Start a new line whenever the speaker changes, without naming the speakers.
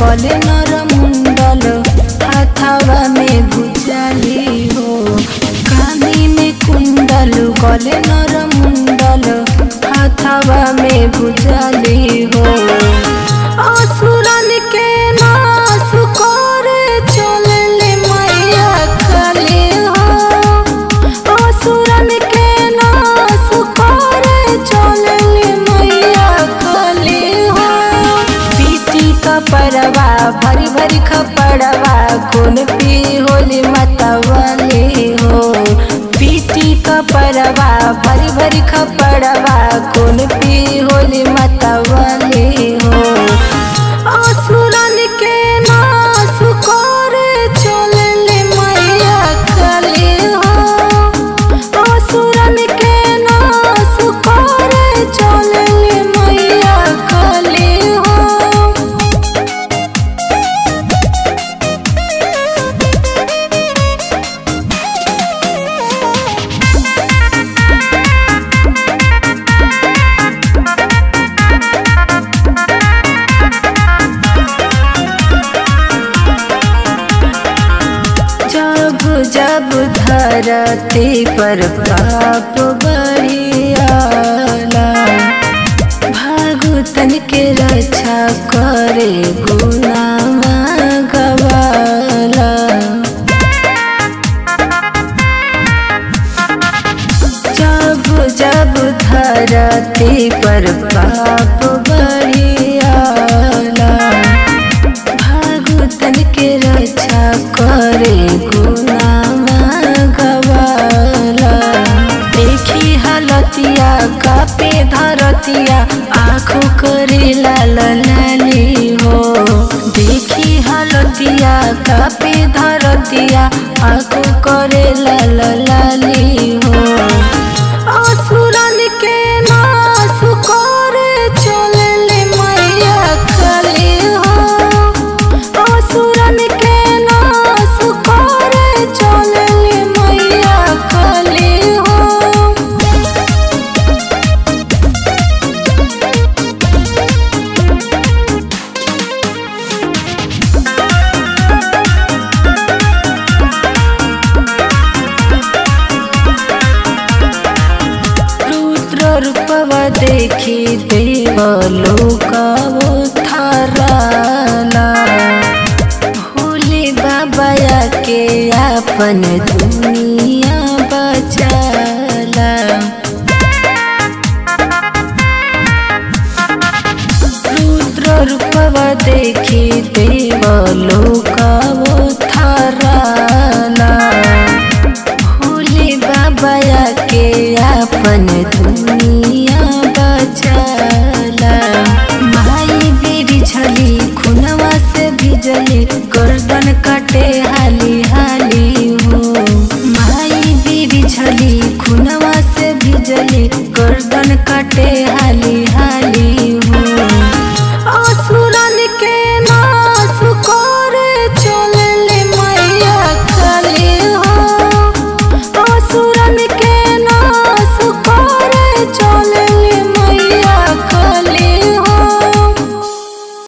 गले नर मुंडल हाथावा में भुजाली हो कानी में कुंडल गले नर मुंडल हाथावा में भुजाली हो असुरन के नाश करे चलले मैया काली हो असुरन के नाश करे चलले मैया काली हो पीटी कपड़वा भरी भरी खपड़वा कौन पी होली मतवाली हो पीटी कपड़वा भरी भरी खपड़वा कौन पी होली मतवाली हो असुरन के नाश करे चलले मैया काली हो असुरन के नाश करे चलले मैया काली हो जब जब धरती पर पाप बढ़ियाला भागुतन के रक्षा करे गुनामा गवाला जब जब धरती पर पाप बढ़ियाला भागुतन के रक्षा करे गुनामा गवाला देखी हालतिया कापे धरतिया आँखों करे लाल लाली हो देखी हालतिया कापे धरतिया आँखों करे लाल लाली हो असुरन के नाश करे चलले मैया काली हो असुरन के नाश करे चलले मैया काली हो रुद्र रूपवा देखी देव लोकवो थराला भोले बाबा के अपन दुनिया बचाला रुद्र रूपवा देखी देव लोकवो थराला भोले बाबा के अपन दुनिया बचाला माई बेरी झली